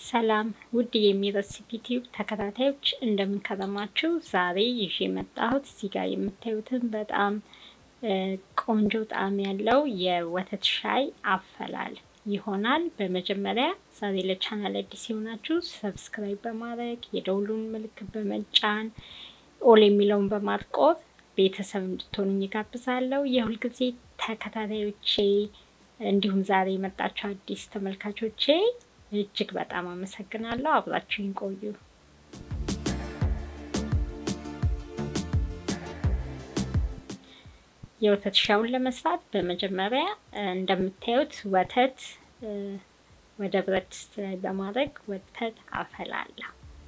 ሰላም ውድ የሚረሲፒ ቲዩብ ተከታታዮች እንደምንከረማችሁ። ዛሬ ይዤ የመጣሁት እዚህ ጋር የምታዩትን በጣም ቆንጆ ጣዕም ያለው የወተት ሻይ አፈላል ይሆናል። በመጀመሪያ ዛሬ ለቻናል አዲስ የሆናችሁ ሰብስክራይብ በማድረግ የደውሉን ምልክት በመጫን ኦል የሚለውን በማጥቆር ቤተሰብ እንድትሆኑኝ ጋብዛለሁ። የሁልጊዜ ተከታታዮቼ እንዲሁም ዛሬ የመጣችሁ አዲስ ተመልካቾቼ እጅግ በጣም አመሰግናለሁ። አብራችሁኝ ቆዩ። የወተት ሻዩን ለመስራት በመጀመሪያ እንደምታዩት ወተት ወደ ብረት ድስት ላይ በማድረግ ወተት አፈላለሁ።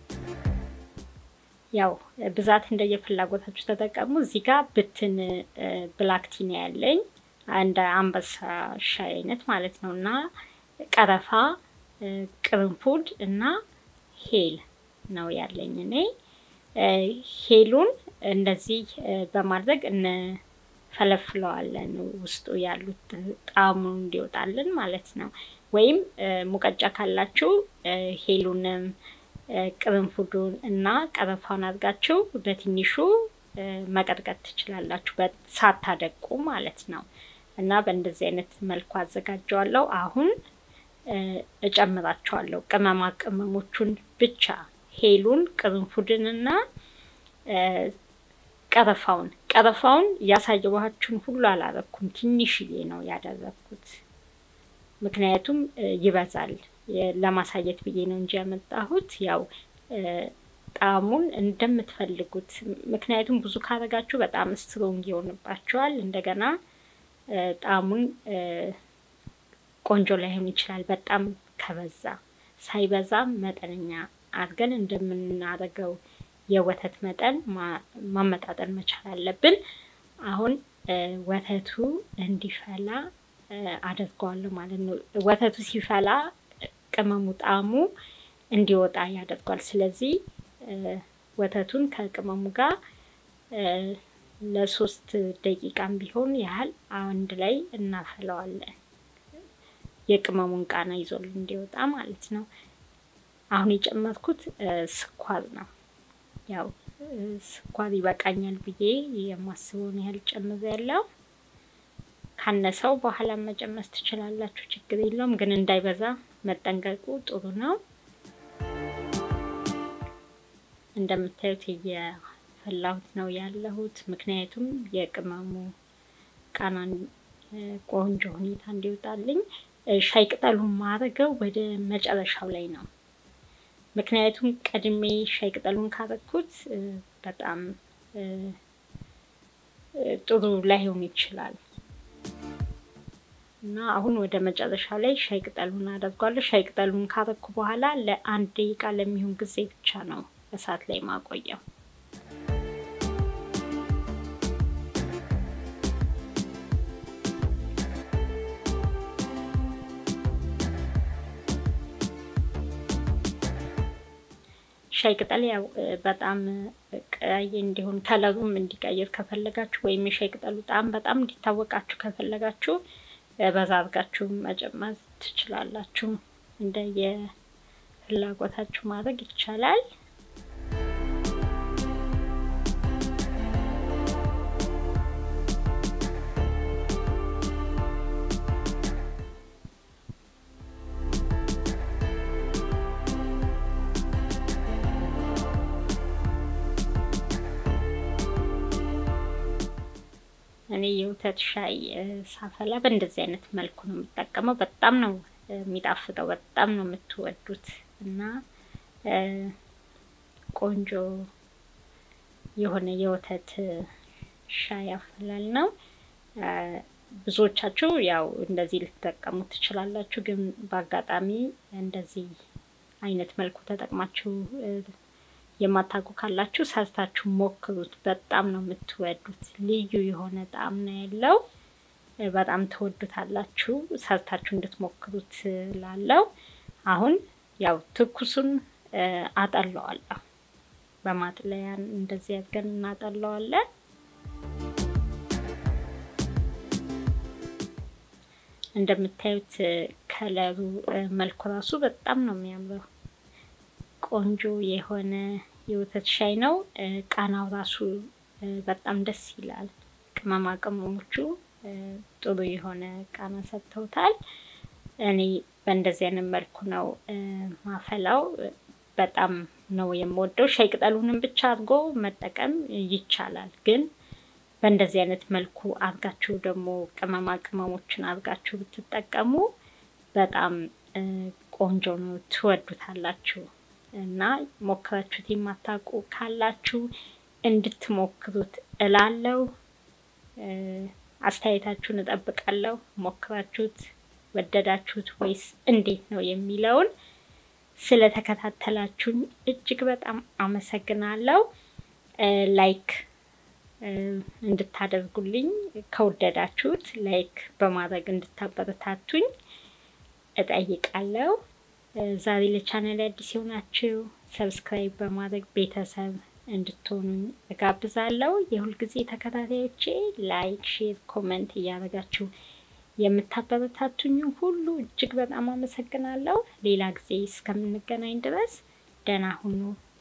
ያው ብዛት እንደየፍላጎታችሁ ተጠቀሙ። እዚህ ጋር ብትን ብላክ ቲ ነው ያለኝ እንደ አንበሳ ሻይ አይነት ማለት ነው እና ቀረፋ ቅርንፉድ እና ሄል ነው ያለኝ። እኔ ሄሉን እንደዚህ በማድረግ እንፈለፍለዋለን ውስጡ ያሉት ጣዕሙን እንዲወጣልን ማለት ነው። ወይም ሙቀጫ ካላችሁ ሄሉንም ቅርንፉዱን እና ቀረፋውን አድርጋችሁ በትንሹ መቀጥቀጥ ትችላላችሁ፣ ሳታደቁ ማለት ነው። እና በእንደዚህ አይነት መልኩ አዘጋጀዋለሁ አሁን እጨምራቸዋለሁ ቅመማ ቅመሞቹን ብቻ ሄሉን፣ ቅርንፉድን እና ቀረፋውን ቀረፋውን ያሳየኋችሁን ሁሉ አላረኩም፣ ትንሽዬ ነው ያደረግኩት። ምክንያቱም ይበዛል ለማሳየት ብዬ ነው እንጂ ያመጣሁት ያው ጣዕሙን እንደምትፈልጉት። ምክንያቱም ብዙ ካረጋችሁ በጣም ስትሮንግ ይሆንባችኋል። እንደገና ጣዕሙን ቆንጆ ላይሆን ይችላል። በጣም ከበዛ ሳይበዛ መጠነኛ አድርገን እንደምናደርገው የወተት መጠን ማመጣጠን መቻል አለብን። አሁን ወተቱ እንዲፈላ አደርገዋለሁ ማለት ነው። ወተቱ ሲፈላ ቅመሙ ጣዕሙ እንዲወጣ ያደርጓል። ስለዚህ ወተቱን ከቅመሙ ጋር ለሶስት ደቂቃም ቢሆን ያህል አንድ ላይ እናፈለዋለን። የቅመሙን ቃና ይዞልን እንዲወጣ ማለት ነው። አሁን የጨመርኩት ስኳር ነው። ያው ስኳር ይበቃኛል ብዬ የማስበውን ያህል ጨምር ያለው ካነሰው በኋላ መጨመር ትችላላችሁ፣ ችግር የለውም። ግን እንዳይበዛ መጠንቀቁ ጥሩ ነው። እንደምታዩት እየፈላሁት ነው ያለሁት፣ ምክንያቱም የቅመሙ ቃናን ቆንጆ ሁኔታ እንዲወጣልኝ ሻይ ቅጠሉን ማድረገው ወደ መጨረሻው ላይ ነው። ምክንያቱም ቀድሜ ሻይ ቅጠሉን ካረኩት በጣም ጥሩ ላይሆን ይችላል እና አሁን ወደ መጨረሻው ላይ ሻይ ቅጠሉን አደርጓለሁ። ሻይ ቅጠሉን ካረኩ በኋላ ለአንድ ደቂቃ ለሚሆን ጊዜ ብቻ ነው እሳት ላይ ማቆየው። ሻይ ቅጠል ያው በጣም ቀይ እንዲሆን ከለሩም እንዲቀይር ከፈለጋችሁ ወይም የሻይ ቅጠሉ ጣዕም በጣም እንዲታወቃችሁ ከፈለጋችሁ በዛ አድርጋችሁ መጨመር ትችላላችሁ። እንደ የፍላጎታችሁ ማድረግ ይቻላል። እኔ የወተት ሻይ ሳፈላ በእንደዚህ አይነት መልኩ ነው የምጠቀመው። በጣም ነው የሚጣፍጠው፣ በጣም ነው የምትወዱት እና ቆንጆ የሆነ የወተት ሻይ አፈላል ነው። ብዙዎቻችሁ ያው እንደዚህ ልትጠቀሙ ትችላላችሁ። ግን በአጋጣሚ እንደዚህ አይነት መልኩ ተጠቅማችሁ የማታውቁ ካላችሁ ሰርታችሁ ሞክሩት። በጣም ነው የምትወዱት። ልዩ የሆነ ጣዕም ነው ያለው። በጣም ትወዱታላችሁ። ሰርታችሁ እንድትሞክሩት ላለው አሁን ያው ትኩሱን አጠለዋለሁ። በማጥለያ እንደዚህ አድርገን እናጠለዋለን። እንደምታዩት ከለሩ መልኩ ራሱ በጣም ነው የሚያምረው። ቆንጆ የሆነ የወተት ሻይ ነው። ቃናው ራሱ በጣም ደስ ይላል። ቅመማ ቅመሞቹ ጥሩ የሆነ ቃና ሰጥተውታል። እኔ በእንደዚህ አይነት መልኩ ነው ማፈላው። በጣም ነው የምወደው። ሻይ ቅጠሉንም ብቻ አድርጎ መጠቀም ይቻላል፣ ግን በእንደዚህ አይነት መልኩ አድርጋችሁ ደግሞ ቅመማ ቅመሞችን አድርጋችሁ ብትጠቀሙ በጣም ቆንጆ ነው፣ ትወዱታላችሁ። እና ሞክራችሁት የማታውቁ ካላችሁ እንድትሞክሩት እላለሁ። አስተያየታችሁን እጠብቃለሁ። ሞክራችሁት ወደዳችሁት ወይስ እንዴት ነው የሚለውን ስለተከታተላችሁኝ እጅግ በጣም አመሰግናለሁ። ላይክ እንድታደርጉልኝ ከወደዳችሁት ላይክ በማድረግ እንድታበረታቱኝ እጠይቃለሁ። ዛሬ ለቻናል አዲስ የሆናችሁ ሰብስክራይብ በማድረግ ቤተሰብ እንድትሆኑኝ እጋብዛለሁ። የሁልጊዜ ተከታታዮቼ ላይክ፣ ሼር፣ ኮመንት እያደረጋችሁ የምታበረታቱኝ ሁሉ እጅግ በጣም አመሰግናለሁ። ሌላ ጊዜ እስከምንገናኝ ድረስ ደህና ሁኑ።